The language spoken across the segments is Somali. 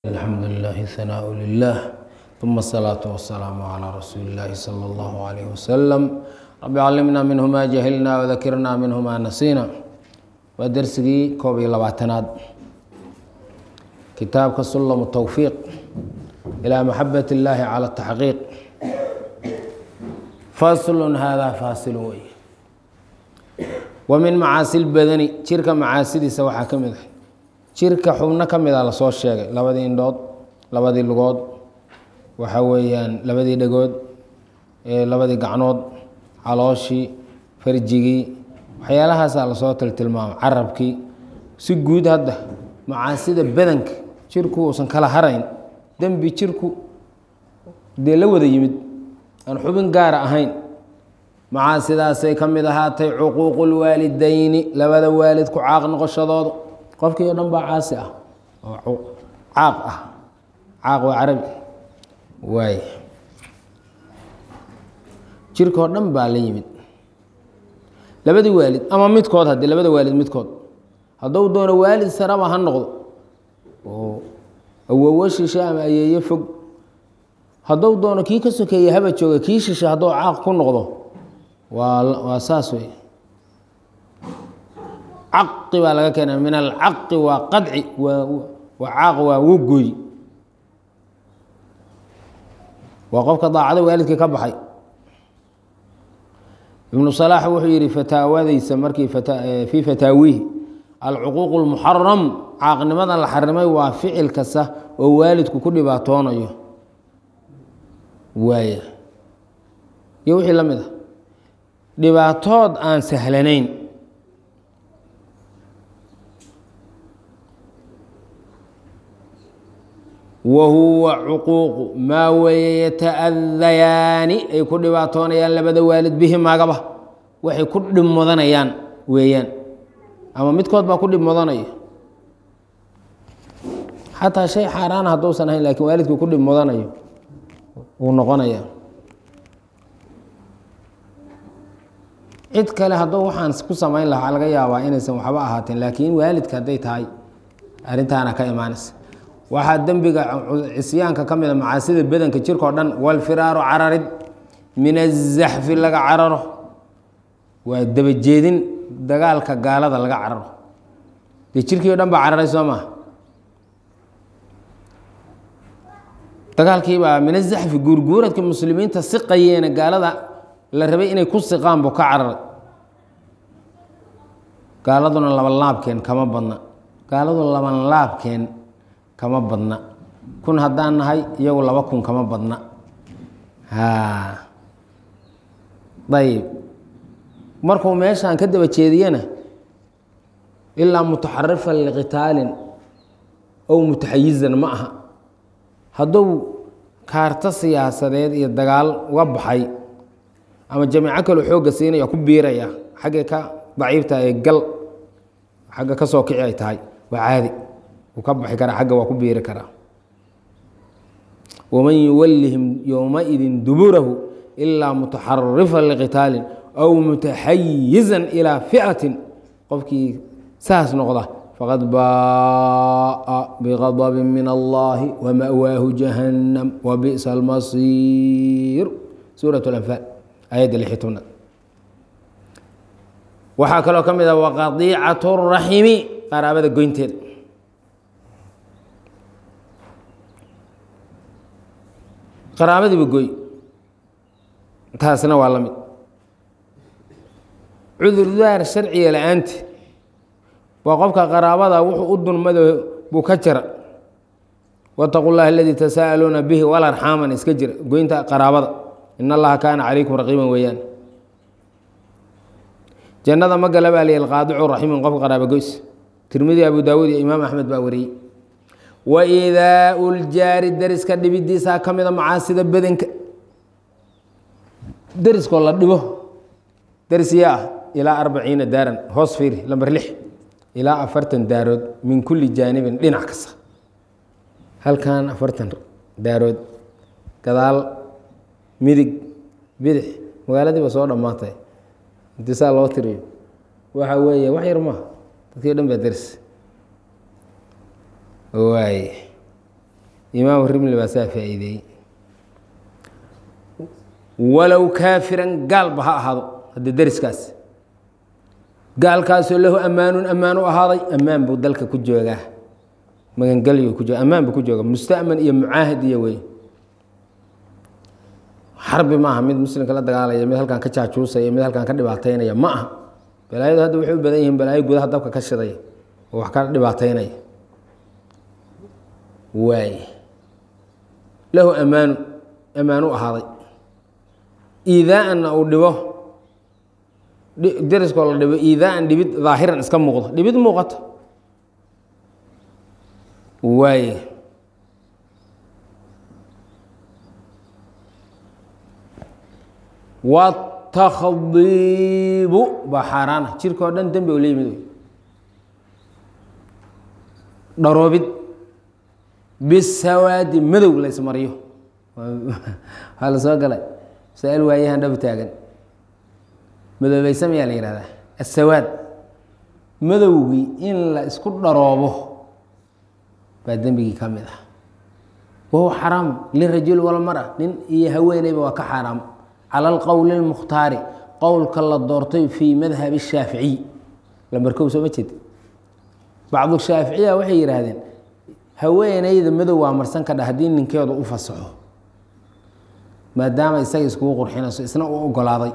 الحمد لله ثناء لله ثم الصلاة والسلام على رسول الله صلى الله عليه وسلم رب علمنا منه ما جهلنا وذكرنا منه ما نسينا ودرسgii koob iyo labaatanaad kitaabka سلم التوفيق إلى محبة اللahi على التحقيق فصل hذا فاصل wey ومن معاaصي الbdن jirka macaasidiisa waxaa ka mid ah jirka xubno ka mida lasoo sheegay labadii indhood labadii lugood waxa weeyaan labadii dhegood labadii gacnood calooshii farjigii waxyaalahaasaa lasoo tiltilmaamay carabkii si guud hadda macaasida badanka jirku uusan kala harayn dembi jirku dee la wada yimid aan xubin gaara ahayn macaasidaasay ka mid ahaatay cuquuqulwaalidayni labada waalid ku caaq noqoshadooda qofkii o dhan baa caasi ah oo caaq ah caaq waa carabi waay jirkao dhan baa la yimid labadii waalid ama midkood haddii labada waalid midkood hadduu doono waalid saraba ha noqdo oo awowo shishe ama ayeeye fog hadduu doono kii ka sokeeye haba jooga kii shishe hadduu caaq ku noqdo waa waa saas wey caqi baa laga keena min alcaqi waa qadci waa caaq waa wogoy waa qofka daacada waalidkii ka baxay ibnu salaax wuxuu yihi fataawadaysa markii fii fataawihi alcuquuq اlmuxaram caaqnimadan la xarimay waa ficil kasta oo waalidku ku dhibaatoonayo waaya iyo wixii la mid a dhibaatood aan sahlanayn wa huwa cuquuqu maa weeye yataadayaani ay ku dhibaatoonayaan labada waalid bihi magaba waxay ku dhib mudanayaan weeyaan ama midkood baa ku dhib mudanaya xataa shay xaaraana hadduusan ahayn lakiin waalidkii ku dhib mudanayo wuu noqonaya cid kale hadduu waxaan ku samayn lahaa laga yaabaa inaysan waxba ahaateen laakiin waalidka hadday tahay arrintaana ka imaanaysa waxaa dembiga cisyaanka ka mida macaasida badanka jirka o dhan walfiraaru cararid min azaxfi laga cararo waa dabajeedin dagaalka gaalada laga cararo dee jirkii o dhan baa cararay soo maa dagaalkiibaa min azaxfi guurguuradka muslimiinta siqayeena gaalada la rabay inay ku siqaan buu ka cararay gaaladuna labanlaabkeen kama badna gaaladu labanlaabkeen kama badna kun haddaan nahay iyagu laba kun kama badna ayib markuu meeshaan ka daba jeediyana ilaa mutaxarifan liqitaalin ow mutaxayizan ma aha hadduu kaarto siyaasadeed iyo dagaal uga baxay ama jamiico kaloo xoogga siinaya ku biiraya xaggay ka daciifta ee gal xagga ka soo kici ay tahay waa caadi wuu ka baxi karaa xagga waa ku biiri karaa waman yuwallihim yowmaidin duburahu ilaa mutaxarifan liqitaalin aw mutaxayizan ilaa ficatin qofkii saas noqda faqad baaa biqadabin min allahi wama'waahu jahannam wabi'sa almasiir suurat lanfaal ayadda lixi tobnaad waxaa kaloo ka mid ah waqadiicat raximi qaraabada goynteeda qaraabadiiba goy taasna waa la mid cudurdaar sharciga la-aanti waa qofka qaraabada wuxuu u dulmado buu ka jira wataqu llahi aladii tasaa'aluuna bihi walarxaaman iska jira goynta qaraabada in allaha kaana calaykum raqiiban weeyaan jannada ma gala baa lihi qaadicu raximin qofka qaraaba goys tirmidi abu daawuud iyo imaam axmed baa wariyey wa idaau ljaari deriska dhibidiisaa ka mida macaasida badanka deriskoo la dhibo deris yaa ah ilaa arbaciina daaran hoos fiiri lamber lix ilaa afartan daarood min kulli jaanibin dhinac kasta halkan afartan daarood gadaal midig bidix magaaladiiba soo dhammaatay intii saa loo tiriyo waxa weeye wax yar maaha dadkii o dhan baa deris waay imaam rimli baa saa faa-iideeyey walow kaafiran gaalba ha ahaado haddii deriskaas gaalkaasoo lahu ammaanun ammaan u ahaaday ammaan buu dalka ku joogaa magangelyu ku jooga ammaan buu ku jooga musta'man iyo mucaahid iyo wey xarbi maaha mid muslimka la dagaalaya mid halkan ka jaajuusaya mid halkan ka dhibaateynaya ma aha balaayadu hadda waxay u badan yihiin balaayo gudaha dabka ka shidaya oo wax ka dhibaateynaya waay lahu ammaanu ammaan u ahaaday iidaa'anna uu dhibo deriskoo la dhibo iidaaan dhibid daahiran iska muuqdo dhibid muuqato waay watakdiibu baa xaaraana jirka oo dhan dembi oo la yimid wey dharoobid bisawaadi madow la ismariyo waa la soo galay masaa-il waayahan dhab taagan madoobaysa mayaa la yihahdaa asawaad madowgii in la isku dharoobo baa dembigii ka mid ah wahuwa xaraam lirajul walmara nin iyo haweeneyba waa ka xaaraam cala alqowli اlmukhtaari qowlka la doortay fii madhabi الshaaficiy lambarkow soo ma jeed bacdu shaaficiya waxay yihaahdeen haweeneyda madow waa marsan kadha haddii ninkeedu u fasaxo maadaama isaga iskugu qurxinayso isna u ogolaaday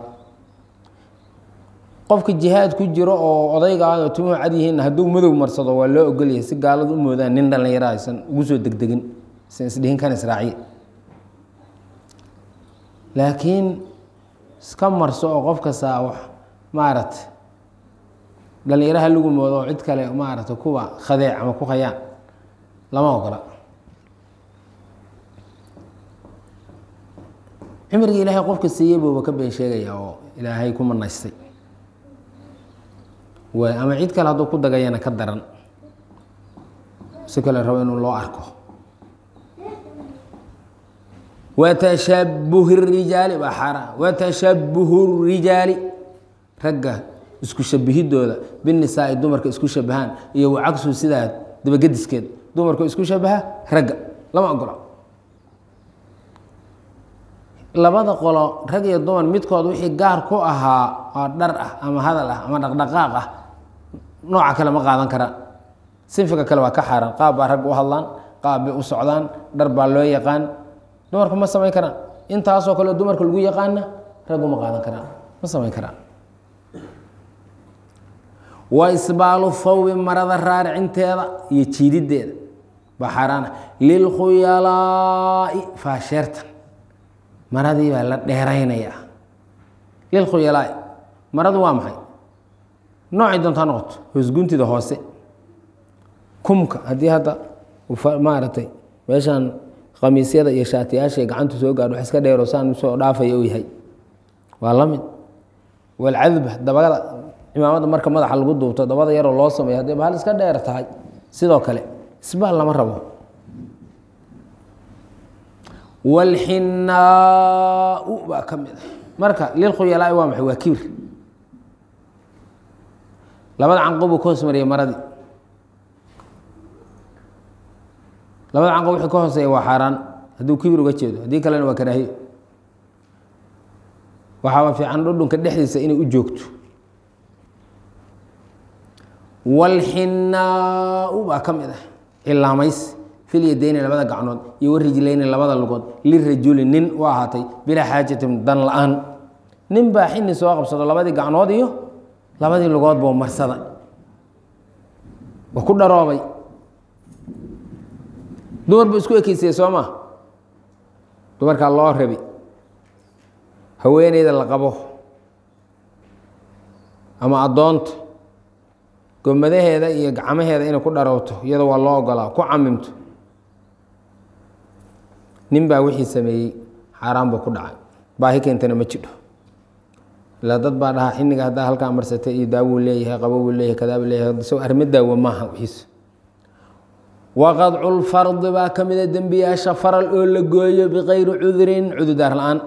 qofka jihaad ku jiro oo odaygaao timuhu cad yihiinna hadduu madow marsado waa loo ogolyahay si gaaladu u moodaan nin dhallinyaro aysan ugu soo degdegin isan isdhihin kan israaciye laakiin iska marso oo qof kastaa wax maaragta dhallinyaraha lagu moodo oo cid kale maaragta kuwa khadeec ama ku khayaan lama ogola cimriga ilaahay qofka siiyey buuba ka been sheegaya oo ilaahay ku manaystay waay ama cid kale hadduu ku dagayana ka daran si kale rabo inuu loo arko watashabuhi rijaali baa xaaraan watashabuhu rijaali ragga isku shabihidooda binisaa-i dumarka isku shabahaan iyo wacagsu sidaa dabagediskeed dumarka isku shabaha ragga lama ogola labada qolo rag iyo dumar midkood wixii gaar ku ahaa oo dhar ah ama hadal ah ama dhaqdhaqaaq ah nooca kale ma qaadan karaan sinfiga kale waa ka xaaraan qaab baa rag u hadlaan qaab bay u socdaan dhar baa loo yaqaan dumarku ma samayn karaan intaasoo kale dumarka lagu yaqaana raggu ma qaadan karaan ma samayn karaan wa isbaalu fawbi marada raaricinteeda iyo jiidideeda baa xaaraana lilkhuyalaa'i faasheertan maradii baa la dheeraynaya lilkhuyalaa'i maradu waa maxay noocay doontaa noqoto hoosguntida hoose kumka haddii hadda maaragtay meeshaan khamiisyada iyo shaatiyaasha gacantu soo gaadho wax iska dheero saan usoo dhaafaya uu yahay waa la mid walcadba dabada cimaamada marka madaxa lagu duubto dabada yaroo loo sameeyo haddii bahal iska dheer tahay sidoo kale isbaal lama rabo walxinaau baa ka mid ah marka lilkhuyalaa'i waa maxay waa kibir labada canqo buu ka hoos mariyay maradii labada canqo wixii ka hooseeya waa xaaraan hadduu kibir uga jeedo haddii kalena waa karaahiyo waxaaba fiican dhudhunka dhexdiisa inay u joogto walxinaau baa ka mid ah cilaamays filyadeyni labada gacnood iyo warijlayni labada lugood lirajuli nin u ahaatay bilaa xaajatin dan la-aan nin baa xini soo qabsado labadii gacnood iyo labadii lugood buu marsada waa ku dharoobay dumar buu isku ekeysaya soo maa dumarkaa loo rabi haweeneyda la qabo ama addoonta gomadaheeda iyo gacmaheeda inay ku dharowto iyada waa loo ogolaa ku camimto nin baa wixii sameeyey xaaraan buu ku dhacay baahi keentana ma jidho ilaa dad baa dhahaa xiniga haddaa halkaa marsatay iyo daawuu leeyahay qabo wuu leeyahay kadaa buu leeyahay so arrimo daawo maaha wixiis waqadcu lfardi baa ka mida dembiyaasha faral oo la gooyo bikayri cudurin cududaar la-aan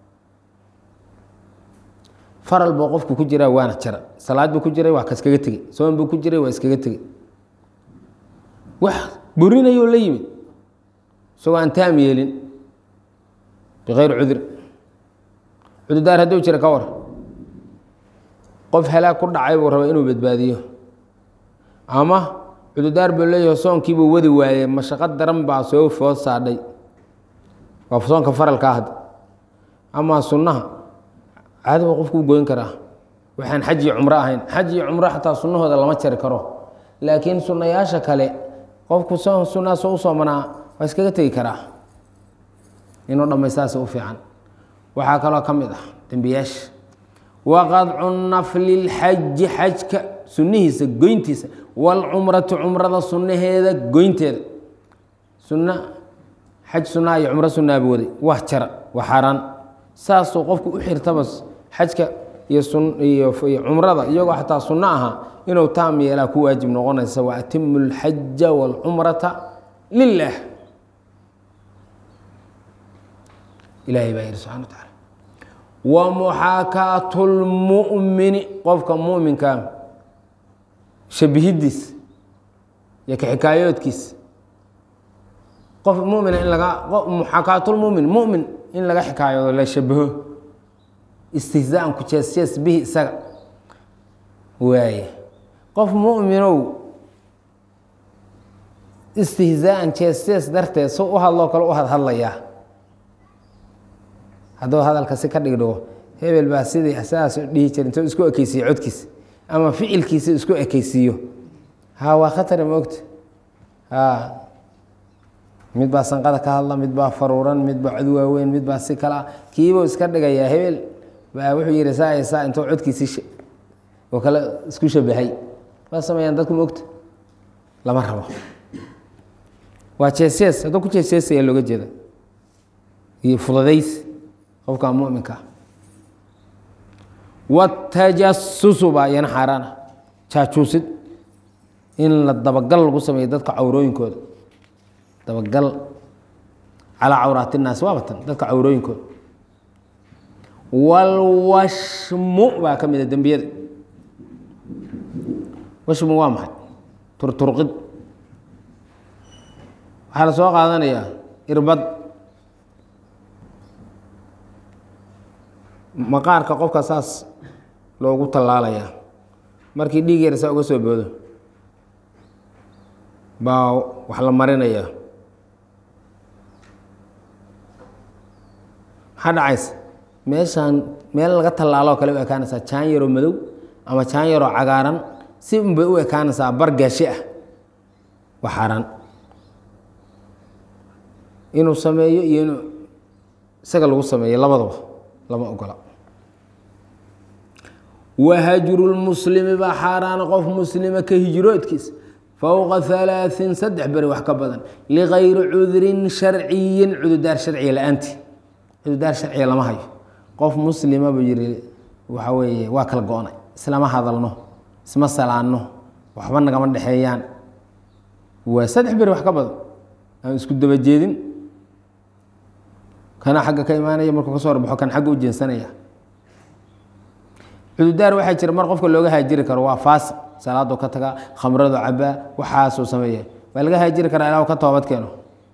faral buu qofku ku jiraa waana jara salaad buu ku jiray waa kaskaga tegey soon buu ku jiray waa iskaga tegey wax burinayoo la yimid isagoo aan taam yeelin bikayri cudur cudurdaar hadduu jira ka war qof halaag ku dhacay buu raba inuu badbaadiyo ama cudurdaar buu leeyahay soonkiibuu wadi waayey mashaqo daran baa soo food saadhay waa soonka faralkaa hadda amaa sunnaha caadi buu qofku u goyn karaa waxaan xaj iyo cumro ahayn xaj iyo cumro xataa sunnahooda lama jari karo laakiin sunnayaasha kale qofku soon sunnaasoo u soomanaa waa iskaga tegi karaa inuu dhammaystaasi u fiican waxaa kaloo ka mid ah dembiyaasha waqadcu nafli lxaji xajka sunnihiisa goyntiisa waalcumratu cumrada sunnaheeda goynteeda sunna xaj sunnaa iyo cumro sunnaabu waday wax jara waa xaaraan saasuu qofku u xirtaba xajka iyo iyo cumrada iyagoo xataa sunno ahaa inuu taam yeelaa ku waajib noqonaysa wa atimu lxaja waalcumrata lilah ilahay baa yihi subxana wa tacaala wa muxaakaatu lmu'mini qofka mu'minka shabihidiis iyo kaxikaayoodkiis qof mumina in laga muxaakaatulmumin mumin in laga xikaayoodo la shabaho istihzaan ku jees jees bihi isaga waaye qof mu'minow istihzaaan jees jees darteed so u hadloo kale u hadhadlayaa hadduu hadalka si ka dhigdhigo hebel baa sidii sidaas dhihi jira intuu isku ekeysiiyo codkiisa ama ficilkiisa isku ekeysiiyo ha waa khatari ma ogta ha mid baa sanqada ka hadla mid baa faruuran mid baa cod waaweyn mid baa si kale ah kiibuu iska dhigayaa hebel baa wuxuu yihi saa iyo saa intuu codkiisii oo kale isku shabahay waa sameeyaan dadku ma ogta lama rabo waa jeesjees hadduu ku jeesjeesaya looga jeeda iyo fududays qofka muminka watajasusu baa iyana xaaraan ah jaajuusid in la dabagal lagu sameeyo dadka cawrooyinkooda dabagal calaa cawraati innaas waaba tan dadka cawrooyinkooda walwashmu baa ka mida dembiyada washmu waa maxay turturqid waxaa la soo qaadanayaa irbad maqaarka qofka saas loogu tallaalayaa markii dhiig yar saa uga soo boodo baa wax la marinayaa maxaa dhacaysa meeshaan meel laga tallaaloo kale u ekaanaysaa jaan yaroo madow ama jaan yaroo cagaaran si unbay u ekaanaysaa bar gaashe ah waa xaaraan inuu sameeyo iyo inuu isaga lagu sameeyo labadaba lama ogola wahajru lmuslimi baa xaaraana qof muslima ka hijroodkiisa fowqa halaaثin saddex beri wax ka badan ligayri cudurin sharciyin cududaar sharciya la-aanti cududaar sharciya lama hayo qof muslima buu yihi waxa weeye waa kala go-nay islama hadalno isma salaanno waxba nagama dhexeeyaan waa saddex beri wax ka badan aan isku daba jeedin kana xagga ka imaanaya markuu ka soo horbaxo kan xagga u jeensanaya cududaar waxaa jira mar qofka looga haajiri karo waa faasiq salaadu ka taga khamradu cabaa waxaasuu sameeya waa laga haajiri karaa ilaa ka toobad keeno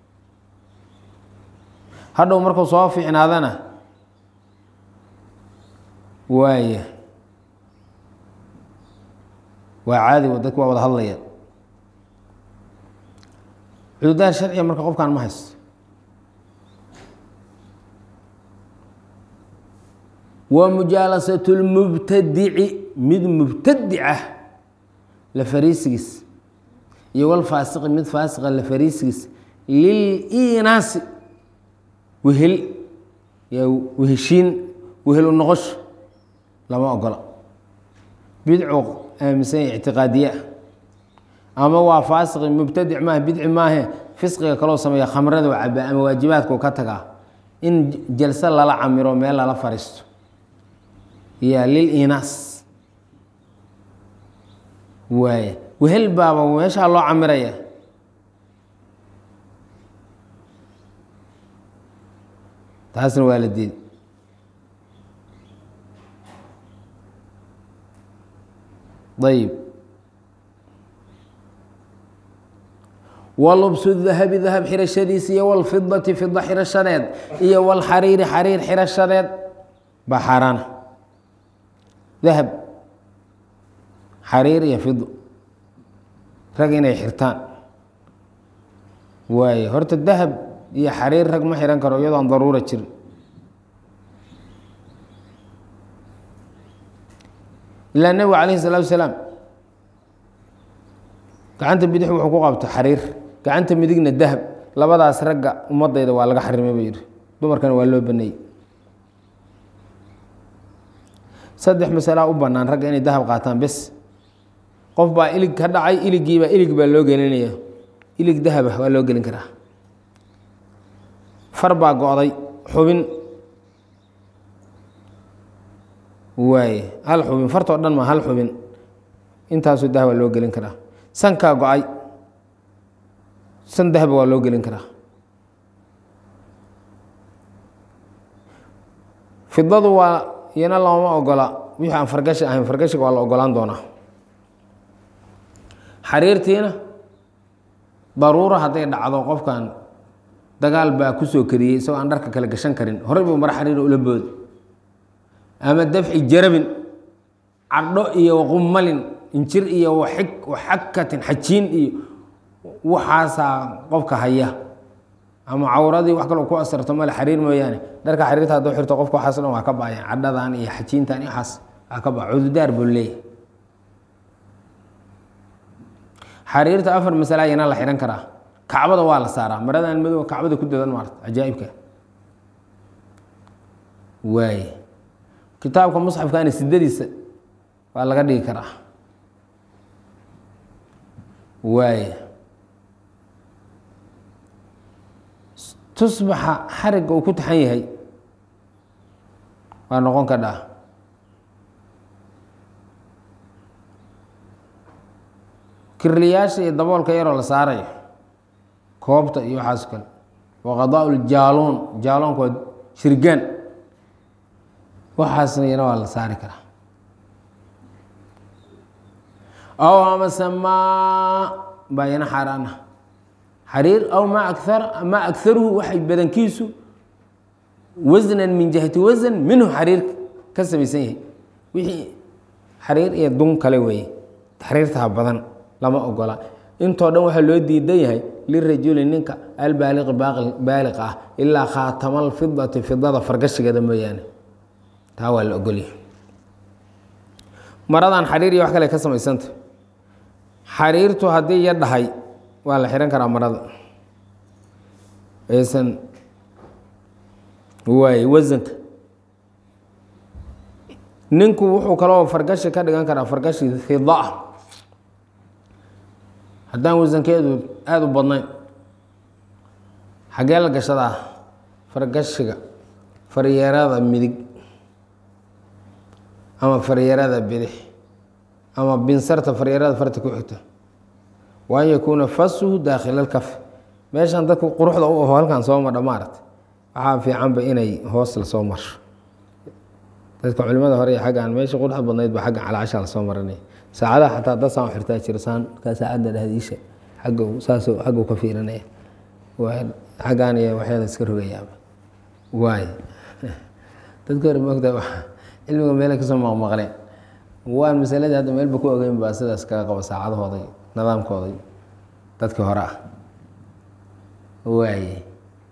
hadhow markuu soo fiicnaadana waaya waa caadi dadku waa wada hadlaya cududaar sharciga marka qofkaan ma haysto wa mujaalasat lmubtadici mid mubtadica la fariisigiis iyo walfaasiqi mid faasiqa la fariisigiis liliinaasi wehel weheshiin wehel u noqosho lama ogola bidcu aaminsan ictiqaadiye ah ama waa faasiqi mubtadic maaha bidci maahe fisqiga kaloo sameeya khamrada cabaa ama waajibaadkau ka tagaa in jalse lala camiro meel lala fariisto ya lilinaas waaya wehel baaba meeshaa loo camiraya taasna waa la diiday ayib walubsu dahabi dahab xirashadiis iyo walfidati fida xirashadeed iyo walxariiri xariir xirashadeed baa xaaraana dahab xariir iyo fido rag inay xirtaan waaye horta dahab iyo xariir rag ma xihan karo iyadoo aan daruura jirin ilaa nebigu calayhi salaatu wasalaam gacanta bidix wuxuu ku qabta xariir gacanta midigna dahab labadaas ragga ummadayda waa laga xarimay buu yidhi dumarkana waa loo baneeyey saddex masalaa u bannaan ragga inay dahab qaataan bes qof baa ilig ka dhacay iligiibaa ilig baa loo gelinaya ilig dahaba waa loo gelin karaa far baa go-day xubin waaye hal xubin fartoo dhan ma hal xubin intaasoo dahaba loo gelin karaa sankaa go-ay san dahaba waa loo gelin karaa fidadu waa iyana looma ogola wixii aan fargashi ahayn fargashiga waa la ogolaan doonaa xariirtiina daruuro hadday dhacdo qofkan dagaal baa kusoo kariyey isagoo aan dharka kale gashan karin horey buu mara xariira ula boodi ama dafci jarabin cadho iyo waqummalin injir iyo waxig waxakatin xajiin iyo waxaasaa qofka haya ama cawradii wax kaloo ku asarto male xariir mooyaane dharka xariirta hadduu xirto qofka waxaas dhan waa ka baayaan cadhadan iyo xajiintan iyo waxaas waa ka ba cududaar buu leeyahy xariirta afar masala ayana la xihan karaa kacbada waa la saaraa maradan madow kacbada ku dadan maarta cajaa'ibka waaye kitaabka musxafkaani sidadiisa waa laga dhigi karaa waaye tusbaxa xarigga uu ku taxan yahay waa noqon kadhaa kirliyaasha iyo daboolka yaroo la saarayo koobta iyo waxaas kale wa qadaa ljaaluun jaaloonka waa shirgaan waxaasna iyana waa la saari karaa aw amase maa baa iyana xaaraan ah xariir aw ma aar ma agaruhu waxay badankiisu wasnan min jihati wasan minhu xariir ka samaysan yahay wixii xariir iyo dun kale weeye xariirtaa badan lama ogola intoo dhan waxaa loo diidan yahay lirajuli ninka albaaliqi baaliq ah ilaa khaatamalfidati fidada fargashigeeda mooyaane taa waa la ogolyahay maradan xariir iyo wax kale ka samaysanta xariirtu haddii ya dhahay waa la xihan karaa marada aysan waay wasanka ninku wuxuu kaloo fargashi ka dhigan karaa fargashi fida ah haddaan wasankeedu aada u badnayn xaggee la gashadaa fargashiga faryeerada midig ama faryeerada bidix ama binsarta faryeerada farta ku xigta waan yakuuna fasuhu daakhila lkaf meeshan dadku quruxda u aho halkan soo madha maaragta waxaa fiicanba inay hoos lasoo marsho dadka culimada hore iyo aggaan meesha quruxda badnayd ba agga calaasha lasoo marinaya saacadaha xataa dad saan xirtaa jira saan kaa saacadda dhahdiisha agg saasuu xaggu ka fiirinaya xaggaan iyo waxyaada iska rogayaaba waay dadka hore moogta cilmiga meela kasoo maqmaqleen waan masaladii hadda meelba ku ogeyn baa sidaas kaga qaba saacadahooday nidaamkooday dadkii hore ah waaye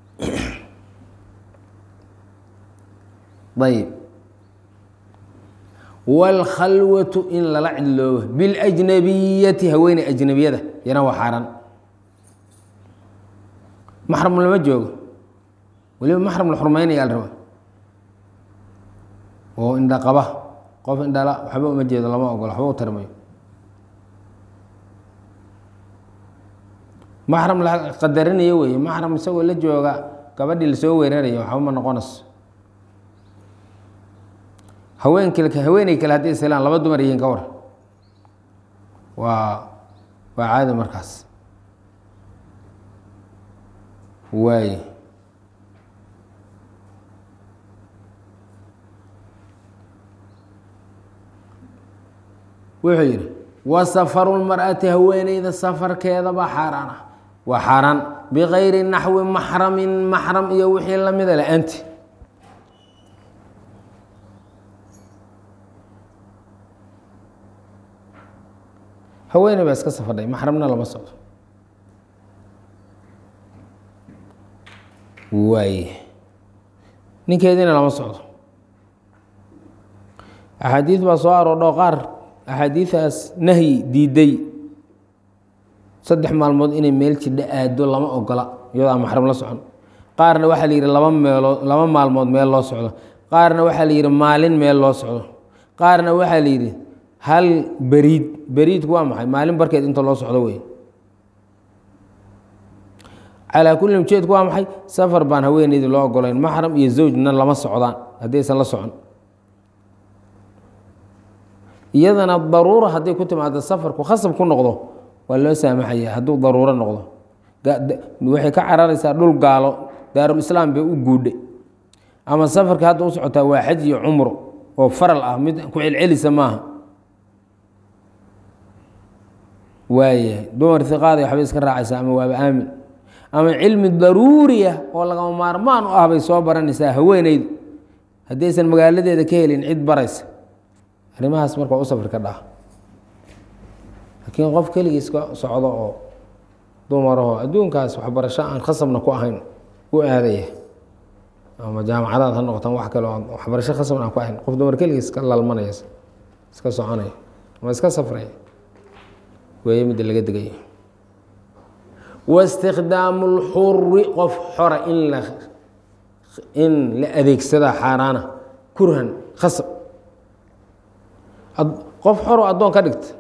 ayb wاlkhalwatu in lala cidloobo biاljnabiyati haweeney ajnabiyada yana waa xaaran maxram lama joogo weliba maxram la xurmeynaya la raba oo indha qaba qof indhala waxba uma jeedo lama ogolo waxba u tarmayo maxram la qadarinayo weeye maxram isagoo la jooga gabadhii lasoo weeraraya waxba ma noqonayso haweenk haweeney kale hadday islaan laba dumar yihiin ka war waa waa caadi markaas waaye wuxuu yidhi wa safaru lmar'ati haweeneyda safarkeeda baa xaaraan ah waa xaaraan bikayri naxwi maxramin maxram iyo wixii lamida la-aanti haweeney baa iska safadhay maxramna lama socdo waaye ninkeediina lama socdo axaadiid baa soo aroodho qaar axaadiidaas nahyi diiday saddex maalmood inay meel jidho aado lama ogola iyadoo aan maxram la socon qaarna waxaa la yidhi laba meelood laba maalmood meel loo socdo qaarna waxaa la yidhi maalin meel loo socdo qaarna waxaa la yidhi hal beriid beriidku waa maxay maalin barkeed inta loo socdo wey calaa kulli ujeedku waa maxay safar baan haweeneydi loo ogolayn maxram iyo zawjna lama socdaan haddaysan la socon iyadana daruura hadday ku timaado safarku khasab ku noqdo waa loo saamaxaya hadduu daruuro noqdo waxay ka cararaysaa dhul gaalo daarulislaam bay u guudhay ama safarka hadda u socotaa waa xaj iyo cumro oo faral ah mid ku celcelisa maaha waayahay dumar iqaaday waxbay iska raacaysaa ama waaba aamin ama cilmi daruuri ah oo lagama maarmaan u ah bay soo baranaysaa haweeneydu haddaysan magaaladeeda ka helin cid baraysa arrimahaas marka waa u safri ka dhaha laakiin qof keligiis ka socdo oo dumaraho adduunkaas waxbarasho aan khasabna ku ahayn u aadaya ama jaamacadaad ha noqotaan wax kale oo waxbarasho khasabna aan ku ahayn qof dumar keligiis ka lalmanaya iska soconaya ama iska safraya weeye midda laga degayo waistikdaamu lxuri qof xora in la in la adeegsadaa xaaraana kurhan khasab qof xoro addoon ka dhigta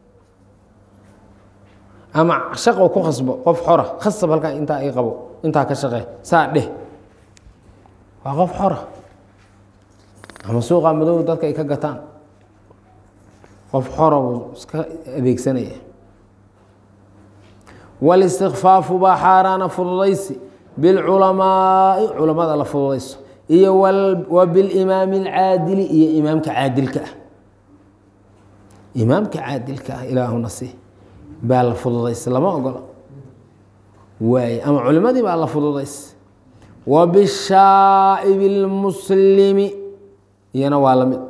ama shaqo ku khasbo qof xora khasab halkaa intaa i qabo intaa ka shaqee saa dheh waa qof xora ama suuqa madow dadka ay ka gataan qof xora uu iska adeegsanaya walistikfaafu baa xaaraana fududaysi bilculamaai culamada la fududayso iyo wa bilimaami alcaadili iyo imaamka caadilka ah imaamka caadilka ah ilaahuna si baa la fududaysa lama ogola waaye ama culimadii baa la fududaysa wa bishaa'ibi اlmuslimi iyana waa lamid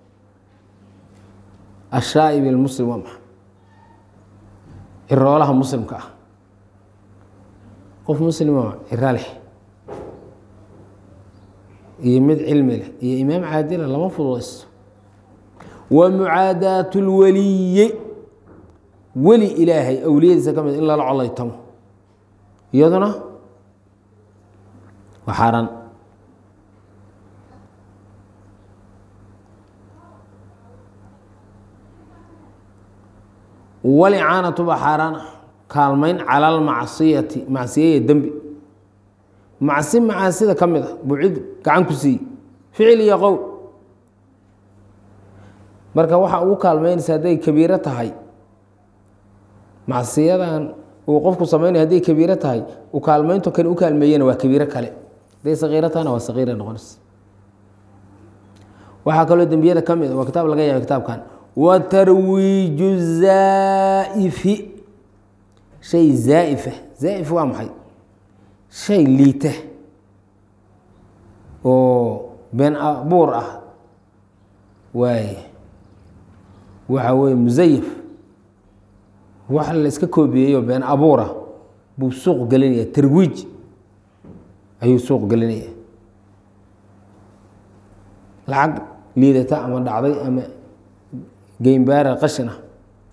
ashaa'ib اlmuslim waa maxa ciroolaha muslimka ah qof muslima ciro leh iyo mid cilmi leh iyo imaam caadila lama fududaysto wa mucaadaat اlweliyi weli ilaahay awliyadiisa ka mid in lala colaytamo iyaduna waa xaaraan walicaanatu baa xaaraan ah kaalmayn cala almacsiyati macsiyaya dembi macsi macaasida ka mid a bucid gacan ku siiye ficil iyo qowl marka waxaa ugu kaalmaynaysa hadday kabiiro tahay macsiyadan uu qofku samaynaya hadday kabiiro tahay u kaalmaynto kan u kaalmeeyana waa kabiiro kale hadday saqiiro tahana waa saqiira noqonaysa waxaa kaloo dembiyada ka mid a waa kitaab laga yaaba kitaabkan wa tarwiiju zaa'ifi shay zaa'ifa zaa'if waa maxay shay liita oo been abuur ah waaye waxa weye musayaf wax la iska koobiyeeyo been abuura buu suuq gelinaya tarwiij ayuu suuq gelinaya lacag liidata ama dhacday ama geynbaara qashin ah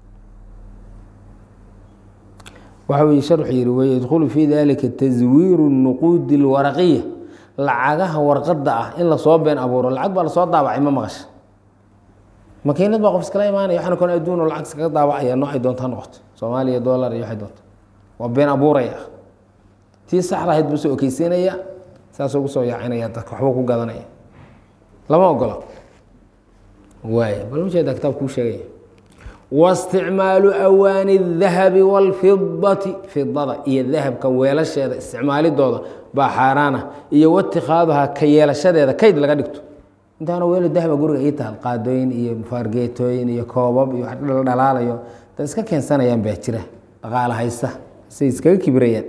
waxa uu sharxu yihi wayadkhulu fii dalika taswiiru nuquudi اlwaraqiya lacagaha warqadda ah in lasoo been abuuro lacag baa lasoo daabacay ma maqasha makiinad baa qof iskala imaanaya waxna kon adduuno lacag iskaga daabacaya noocay doonta ha noqoto soomaaliya dollar iyo waxay doonta waa been abuuraya tii saxda ahayd buu soo okeysiinaya saasuu ugu soo yaacinaya dadka waxbuu ku gadanaya lama ogola waay bal ujeeda kitaab kuu sheegaya wasticmaalu awaani اdahabi wاlfidati fidada iyo dahabka weelasheeda isticmaalidooda baa xaaraana iyo watikaaduhaa ka yeelashadeeda kayd laga dhigto intaana weelo dahaba guriga ii taal qaadooyin iyo faargeetooyin iyo koobab iyo wax dhalaalayo dad iska keensanayaan baa jira dhaqaala haysta say iskaga kibirayaan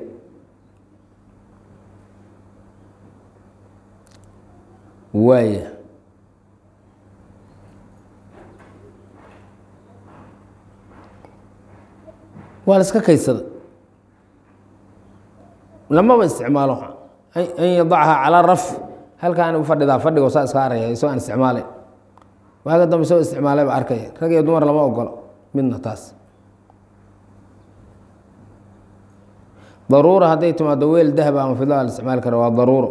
waaya waa la iska kaysada lamaba isticmaalo an yadacha calaa raf halkaan u fadhidaa fadhigo saa iska araya isagoo aan isticmaalay waaga dambe isagoo isticmaalay ba arkaya rag iyo dumar lama ogolo midna taas daruura hadday timaado weel dahaba ama fida la isticmaali kara waa daruuro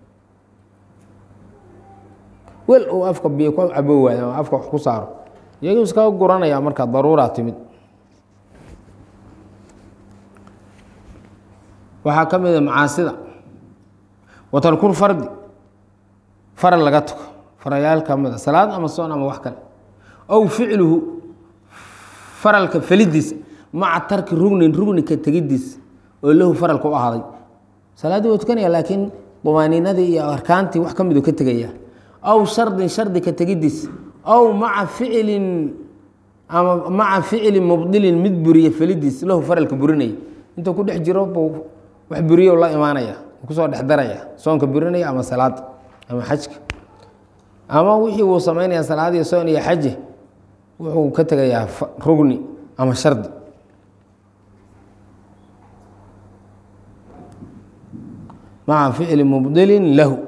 wel uu afka biyo ku cabo waayo ama afka wax ku saaro iyaguu iskaga guranaya marka daruuraa timid waxaa ka mida macaasida watarkul fardi faral laga tago farayaal ka mida salaad ama soon ama wax kale ow ficluhu faralka felidiisa maca tarki rugnin rugnika tegidiisa oo lahu faralka u ahaaday salaaddii waa tukanaya laakiin dumaaniinadii iyo arkaantii wax ka miduu ka tegaya aw shardin shardi ka tegidiis aw maca ficilin ama maca ficilin mubdilin mid buriya felidiis lahu faralka burinaya intuu ku dhex jiro buu wax buriyo la imaanaya kusoo dhex daraya soonka burinaya ama salaada ama xajka ama wixii uu samaynaya salaadiyo soon iyo xaje wuxuu ka tegayaa rugni ama shardi maca ficli mubdilin lahu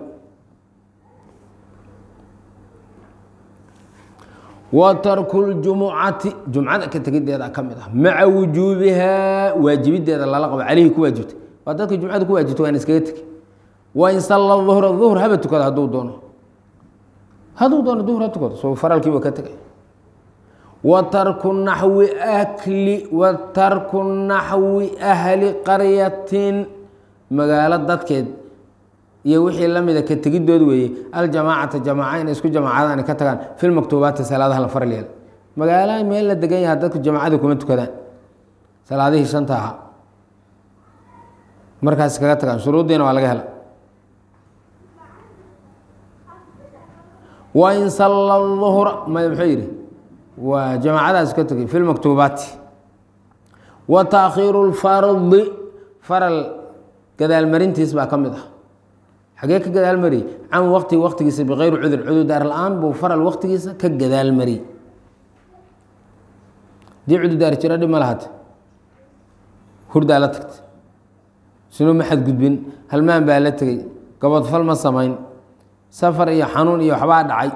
wa tarku ljumucati jumcada ka tegideeda ka mid ah maca wujuubihaa waajibideeda lala qabo caleyhi ku waajibtay waa dadka jumcada ku waajibta waa in iskaga tegi wa in salla duhra duhr haba tukado hadduu doono hadduu doono duhr ha tukado soo faralkiiba ka tegay wa tarku naxwi akli wa tarku naxwi ahli qaryatin magaalo dadkeed iyo wixii lamida ka tegidood weeye aljamaacata jamaaca inay isku jamaacadaan ka tagaan fil maktuubaati salaadaha la faral yeela magaalaha meel la degan yaha dadku jamaacada kuma tukadaan salaadihii shanta ahaa markaas kaga tagaan shuruuddiina waa laga hela wa in salla duhra m muxuu yidhi waa jamaacadaas ka tegay fi lmaktuubaati wa taakhiiru lfardi faral gadaalmarintiis baa ka mid ah xagee ka gadaalmariyey can waqti waqtigiisa bikayri cudur cududaar la-aan buu faral waqtigiisa ka gadaalmariyey dii cududaar jiro dhib ma lahate hurdaa la tagtay sinu ma xadgudbin halmaan baa la tegey gabodfal ma samayn safar iyo xanuun iyo waxbaa dhacay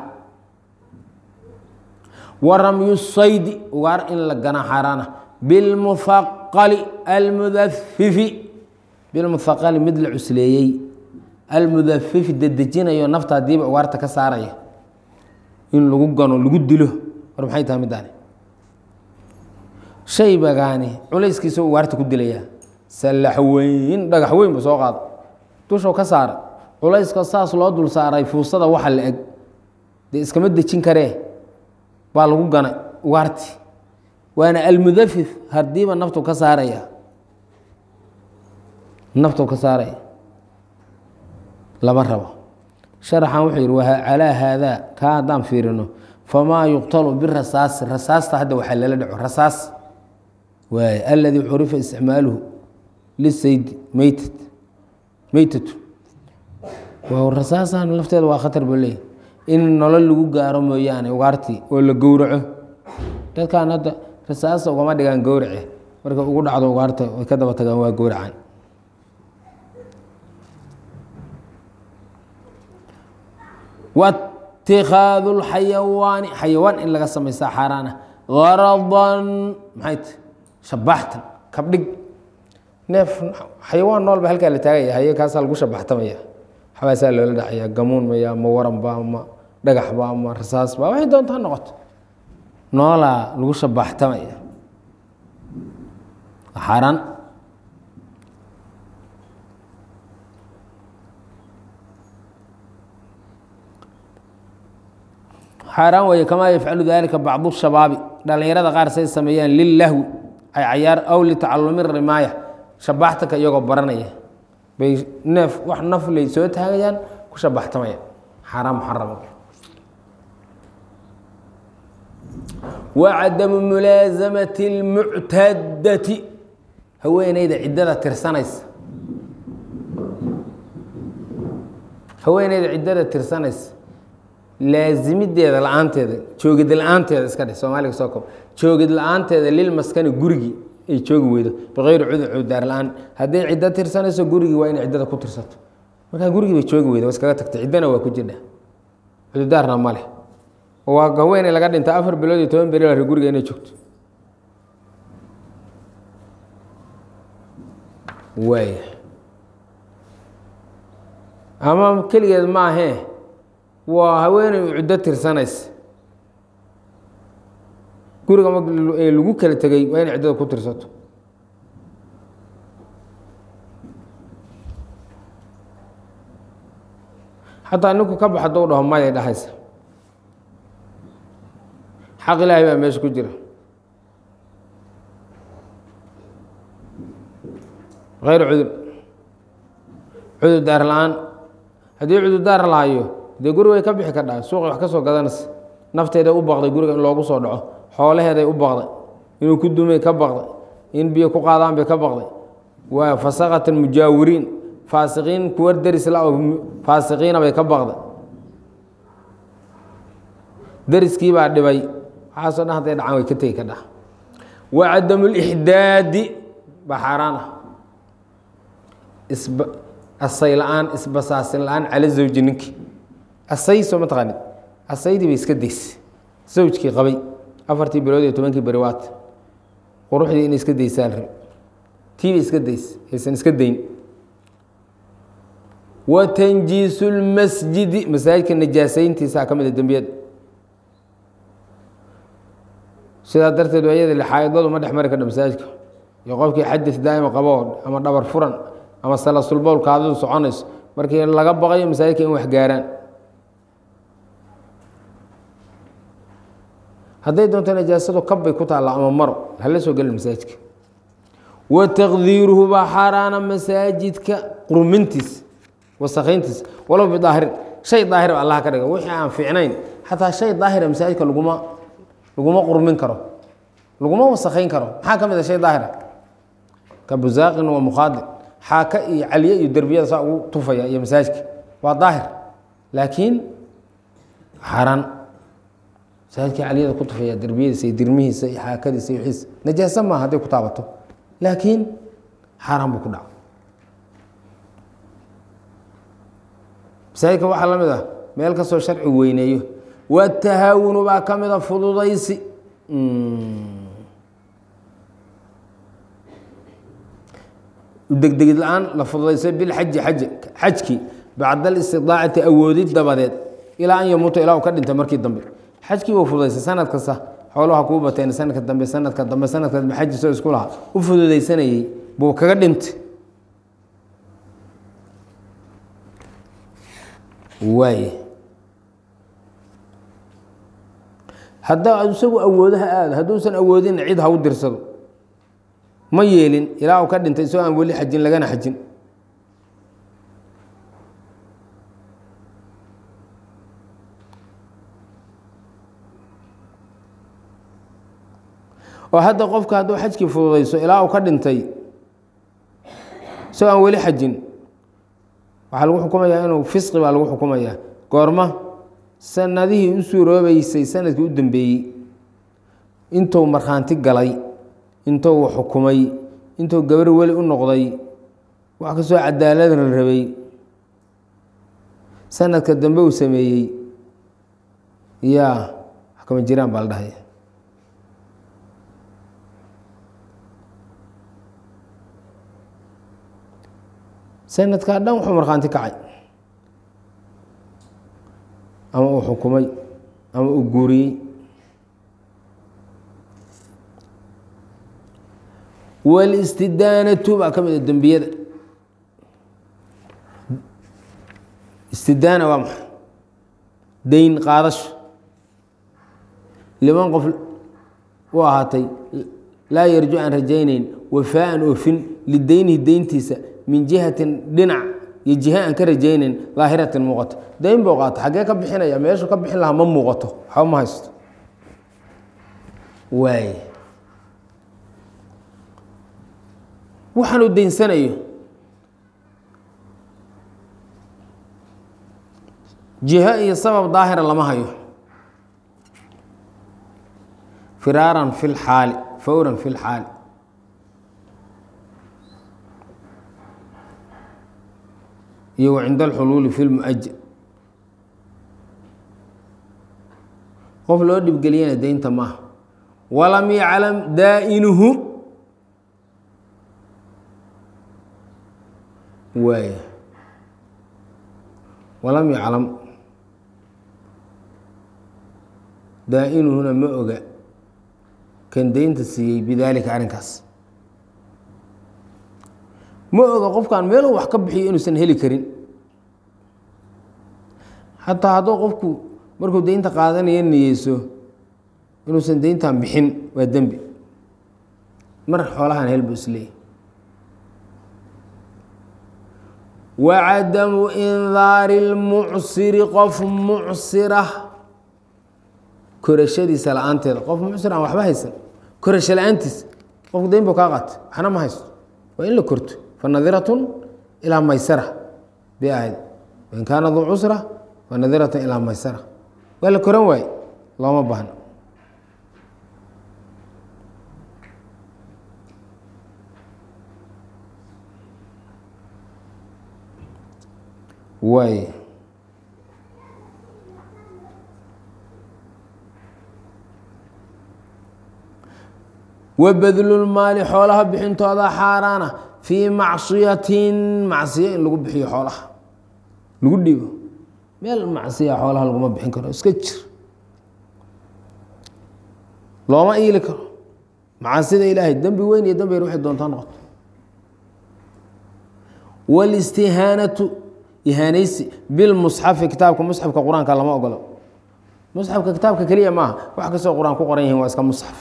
wa ramyu saydi ugaar in la gana xaaraana bilmuhaqali almudafifi bilmuhaqali mid la cusleeyey almudafifi dedejinayo nafta hadiiba ugaarta ka saaraya in lagu gano lagu dilo war maxay tahay middaani shay bagaani culayskiisa ugaarta ku dilaya sallax weyn dhagax weyn bu soo qaada dushow ka saara culayska saas loo dul saaray fuusada waxa la eg dee iskama dejin karee baa lagu ganay ugaarti waana almudafif hadiiba naftu ka saaraya naftu ka saaraya lama rabo sharaxan wuxuu yihi wa calaa haadaa kaa haddaan fiirino famaa yuqtalu birasaasi rasaasta hadda waxaa lala dhaco rasaas waay aladii curifa isticmaaluhu lisayd meytat meytatu rasaasan lafteeda waa khatar buu leeyahy in nolol lagu gaaro mooyaane ugaartii oo la gowraco dadkan hadda rasaasta ugama dhigaan gowrace marka ugu dhacdo ugaarta way ka daba tagaan waa gowracan waitikaadu lxayawaani xayawaan in laga samaysta xaaraana garadan maxay t shabaxtan kabdhig neef xayawaan nool ba halkaa la taagaya haye kaasaa lagu shabaxtamaya xabaasaa loola dhacaya gamuun maya ma waranba ma dhagaxba ma rasaasba waxay doonta ha noqoto noolaa lagu shabaxtamaya xaaraan xaaraan weeye kamaa yafcalu dalika bacdu shabaabi dhallinyarada qaar say sameeyaan lilahwi ay cayaar aw litacalumi rimaaya shabaxtanka iyagoo baranaya bay neef wax naflay soo taagayaan ku shabaxtamaya xaaraan muxarama wa cadamu mulaasamati اlmuctadati haweeneyda ciddada tirsanaysa haweeneyda ciddada tirsanaysa laasimideeda la-aanteeda joogid la-aanteeda iska dheh soomaaliga soo kob joogid la-aanteeda lil maskani gurigii ay joogi weydo bikayri cudur cududaar la-aan hadday ciddo tirsanayso gurigii waa inay ciddada ku tirsato markaa gurigii bay joogi weyda waa iskaga tagtay ciddana waa ku jirdha cududaarna ma leh waa haweeney laga dhinta afar bilood iyo toban beri la guriga inay joogto waaya ama keligeed maahee waa haweeney cuddo tirsanaysa guriga ee lagu kala tegey waa inay ciddada ku tirsato xataa ninku ka bax hadduu dhaho maday dhahaysa xaq ilaahay baa meesha ku jira hayr cudur cudurdaar la-aan haddii cudurdaar lahayo dee guri way ka bixi kadhaa suuqay wax ka soo gadanaysa nafteeday u baqday guriga in loogu soo dhaco xoolaheeday u baqday inuu ku dumay ka baqday in biyo ku qaadaan bay ka baqday waa fasaqatan mujaawiriin faasiqiin kuwa derisla oo faasiqiina bay ka baqday deriskii baa dhibay waxaasoo dhan hadday dhacaan way ka tegi kadhaa wa cadamu lixdaadi baa xaaraan ah isba asay la-aan isbasaasin la-aan cala zawji ninki asay soo ma taqaanid asaydii bay iska daysay zawjkii qabay afartii bilood iyo tobankii beri waata quruxdii inay iska daysaan rabi tii bay iska daysay aysan iska dayn wa tanjiisu lmasjidi masaajidka najaasayntiisaa ka mid a dembiyada sidaa darteed waa iyada xaaidadu ma dhex mari kardha masaajidka iyo qofkii xadis daa'ima qabo ama dhabar furan ama salasulbowl kaadidu soconayso markii laga baqayo masaajidka in wax gaaraan hadday doonto najaasadu kabbay ku taalla ama maro hala soo gelin masaajidka wa taqdiiruhu baa xaaraana masaajidka qurmintiis wasakayntiis walow bidaahirin shay daahir allah ka dhiga wixii aan fiicnayn xataa shay daahira masaajidka laguma laguma qurmin karo laguma wasakayn karo maxaa ka mid a shay daahira ka busaaqin wa mukhaadin xaaka iyo caliye iyo derbiyada saa ugu tufaya iyo masaajidka waa daahir laakiin xaaraan masaajidka caliyada ku tufaya derbiyadiisa iyo dirmihiisa iyo xaakadiisa iyo wixiisa najaasa maaha hadday ku taabato laakiin xaaraan buu ku dhaca masaajidka waxaa la mid ah meel kastoo sharci weyneeyo watahaawunu baa ka mida fududaysi degdegid la-aan la fududaysay bilxaji xaji xajkii bacda alistidaacati awoodid dabadeed ilaa an yamuuta ilaa uu ka dhintay markii dambe xajkii buu fududaysay sanad kasta xoolaha kuu bateen sanadka dambe sanadka dambe sanadka dambe xaji soo isku lahaa u fududaysanayey buu kaga dhintay waay haddaa isagu awoodaha aado hadduusan awoodinna cid ha u dirsado ma yeelin ilaa uu ka dhintay isagoo aan weli xajin lagana xajin oo hadda qofka hadduu xajkii fududayso ilaa uu ka dhintay isagoo aan weli xajin waxaa lagu xukumayaa inuu fisqi baa lagu xukumayaa goorma sanadihii u suuroobeysay sanadkii u dambeeyey intuu markhaanti galay intuu xukumay intuu gabar weli u noqday wax kastoo cadaalada la rabay sanadka dambe uu sameeyey yaa wax kama jiraan baa la dhahay sanadkaa dhan wuxuu markhaanti kacay ama uu xukumay ama uu guuriyey walistidaanatu baa ka mid a dembiyada istidaana waa maxay dayn qaadasho liman qof u ahaatay laa yarju aan rajaynayn wafaaan oofin lideynihi deyntiisa min jihatin dhinac iyo jiha aan ka rajaynayn daahiratin muuqato dayn buu qaato xaggee ka bixinaya meeshuu ka bixin lahaa ma muuqato waxba ma haysto waay waxaan uu daynsanayo jiho iyo sabab daahira lama hayo firaaran fi lxaali fawran fi lxaali iyo wa cinda alxuluuli fi lmuajal qof loo dhibgeliyana deynta maaha walam yaclam daa'inuhu waaya walam yaclam daa-inuhuna ma oga kan deynta siiyey bidaalika arrinkaas ma oga qofkan meeluu wax ka bixiyo inuusan heli karin xataa hadduu qofku markuu deynta qaadanaya niyeyso inuusan deyntan bixin waa dembi mar xoolahan hel buu isleeyay wacadamu indaari lmucsiri qof mucsira korashadiisa la-aanteeda qof mucsir aan waxba haysan korasho la-aantiis qofku deyn buu kaa qaatay waxna ma haysto waa in la korto fanadiratun ilaa maysara bay ahayd wain kaana duu cusra fanadiratun ilaa maysara waa la koran waaye looma baahno waay wabadlulmaali xoolaha bixintooda xaaraana fii macsiyatin macsiyo in lagu bixiyo xoolaha lagu dhiibo meel macsiya xoolaha laguma bixin karo iska jir looma iili karo macaasida ilaahay dembi weyn iyo dembi yar waxay doontaa noqoto walistihaanatu ihaanaysi bilmusxafi kitaabka musxafka qur-aanka lama ogolo musxafka kitaabka keliya maaha wax kastoo qur-aan ku qoran yihin waa iska musxaf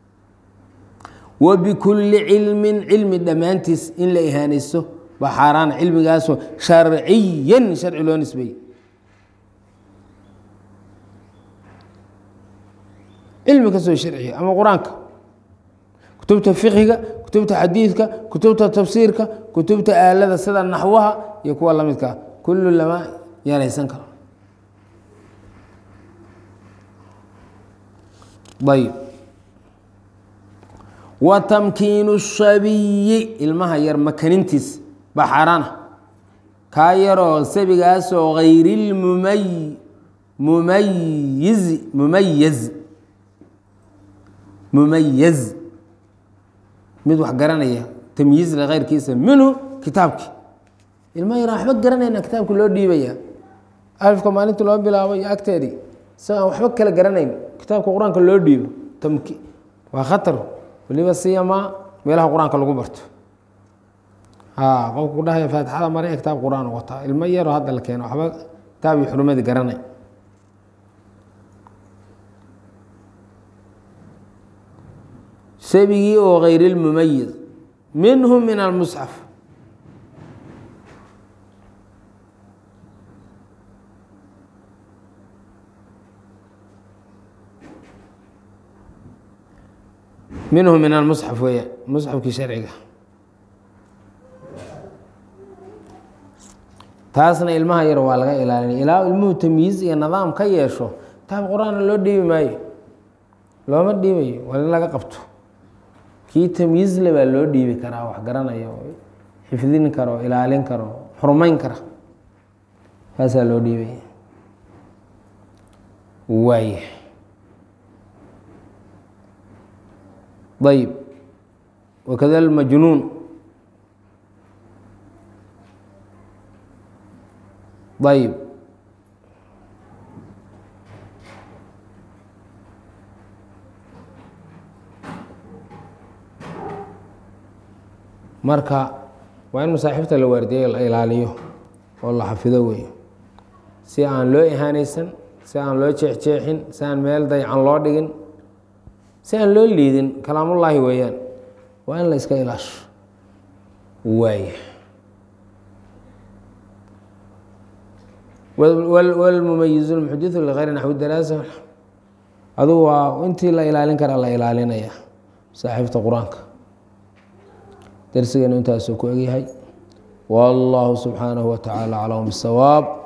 wbikulli cilmin cilmi dhammaantiis in la ihaanaysto baa xaaraana cilmigaasoo sharciyan sharci loo nisbeeyey cilmi kastoo sharciya ama qur-aanka kutubta fiqiga kutubta xadiidka kutubta tafsiirka kutubta aalada sida naxwaha iyo kuwa lamidkaa kullu lama yaraysan karo ayb wa tamkiinu shabiyi ilmaha yar makanintiis baa xaaraana kaa yaroo sabigaasoo hayrilmumay mumayizi mumayaz mumayaz mid wax garanaya tamyiizla keyrkiisa minhu kitaabkii ilmaha yar waxba garanayna kitaabka loo dhiibaya alifka maalinta loo bilaabo iyo agteedii isagoo aan waxba kala garanayn kitaabka qur-aanka loo dhiibo tamki waa khatar waliba siyamaa meelaha qur-aanka lagu barto a qofka ku dhahaya faatixada mare ee kitaab qur-aan wataa ilmo yaroo hadda la keeno waxba kitaab iyo xurumadii garanay sabigii oo hayrilmumayiz minhu min almusxaf minhu min almusxaf weya musxafkii sharciga taasna ilmaha yar waa laga ilaalinaya ilaa ilmuhu tamyiiz iyo nidaam ka yeesho kitaab qur-aana loo dhiibi maayo looma dhiibayo waa in laga qabto kii tamyiizle baa loo dhiibi karaa wax garanaya oo xifdin karo ilaalin karo xurmayn kara kaasaa loo dhiibaya waaya ayb wakada almajnuun ayb marka waa in masaaxiibta la waardiyo la ilaaliyo oo la xafido weeyo si aan loo ihaanaysan si aan loo jeexjeexin si aan meel daycan loo dhigin si aan loo liidin kalaamullaahi weeyaan waa in la iska ilaasho waaya wlmumayizu lmuxdiu ligayri naxwi daraasa adugu waa intii la ilaalin karaa la ilaalinaya saaxiibta qur-aanka darsigeenu intaasuu ku egyahay wallahu subxaanahu wa tacaala aclam bisawaab